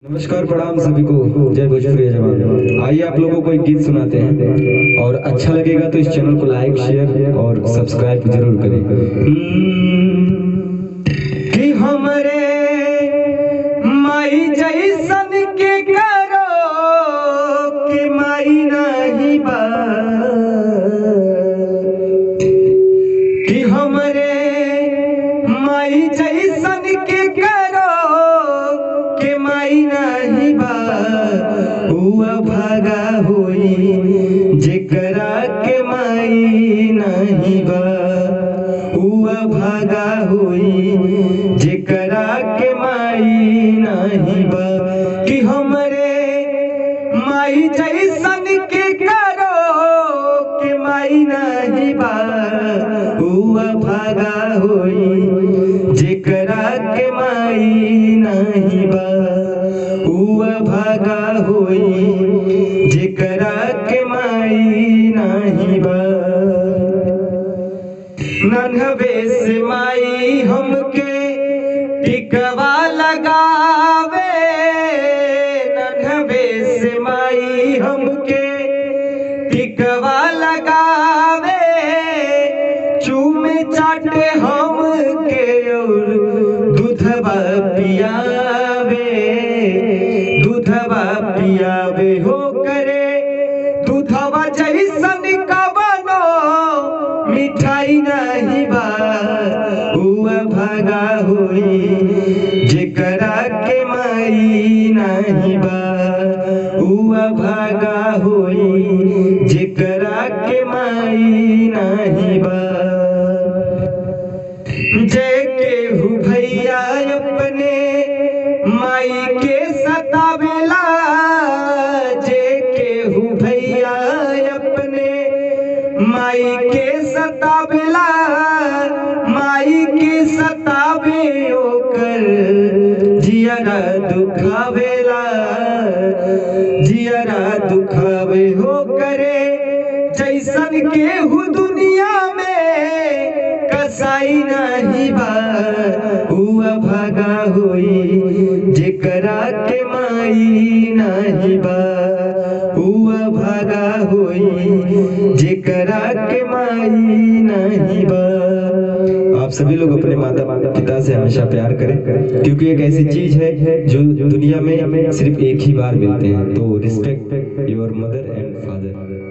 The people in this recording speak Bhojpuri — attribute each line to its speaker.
Speaker 1: नमस्कार प्रणाम सभी को जय भोजपुरी जवान आइए आप लोगों को एक गीत सुनाते हैं और अच्छा लगेगा तो इस चैनल को लाइक शेयर और सब्सक्राइब जरूर करें कि हमरे माई जैसन के करो कि माई नहीं बा कि हमरे माई जैसन के करो के माई नहीं बा हुआ भागा होई जेकरा के माई नहीं बा हुआ भागा होई जेकरा के माई नहीं बा कि हमरे माई जैसन के करो के माई नहीं बा हुआ भागा होई जेकरा के माई नहीं बा हुआ भागा होई जेकरा के माई नहीं बा नन्हवे से माई हमके टिकवा लगावे नन्हवे से माई हमके टिकवा लगावे चूमे चाटे हमके और दूधवा पियावे दूधवा पियावे हो करे दूधवा जैसन कबनो मिठाई नहीं बा हुआ भागा होई जेकरा के माई नहीं बा हुआ भागा होई जेकरा के माई नहीं बा जय केहू भैया अपने माई के सतावेला जय केहू भैया अपने माई के सतावेला माई के सतावे ओकर जियरा दुखावेला जियरा दुखावे हो करे जैसन केहू दुनिया में कसाई नहीं बा हुआ भागा होई जेकरा के माई नहीं बा हुआ भागा होई जेकरा के माई नहीं बा आप सभी लोग अपने माता पिता से हमेशा प्यार करें क्योंकि एक ऐसी चीज है जो दुनिया में सिर्फ एक ही बार मिलते हैं तो respect your mother and father